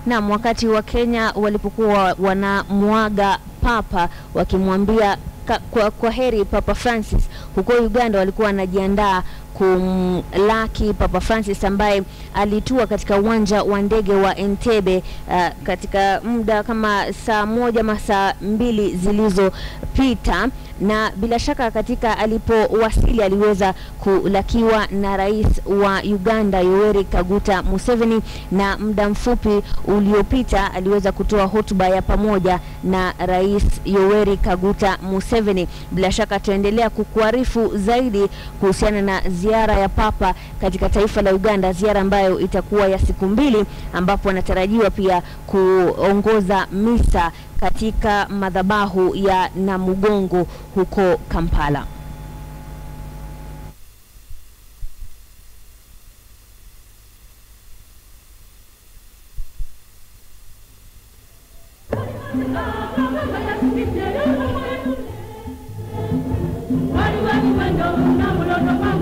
Naam, wakati wa Kenya walipokuwa wanamwaga Papa wakimwambia ka- kwa, kwa heri Papa Francis, huko Uganda walikuwa wanajiandaa kumlaki Papa Francis ambaye alitua katika uwanja wa ndege wa Entebbe uh, katika muda kama saa moja ama saa mbili zilizopita, na bila shaka katika alipowasili aliweza kulakiwa na rais wa Uganda Yoweri Kaguta Museveni, na muda mfupi uliopita aliweza kutoa hotuba ya pamoja na rais Yoweri Kaguta Museveni. Bila shaka tutaendelea kukuarifu zaidi kuhusiana na ziara ya Papa katika taifa la Uganda, ziara ambayo itakuwa ya siku mbili, ambapo anatarajiwa pia kuongoza misa katika madhabahu ya Namugongo huko Kampala. Wali wali wendo na mulondo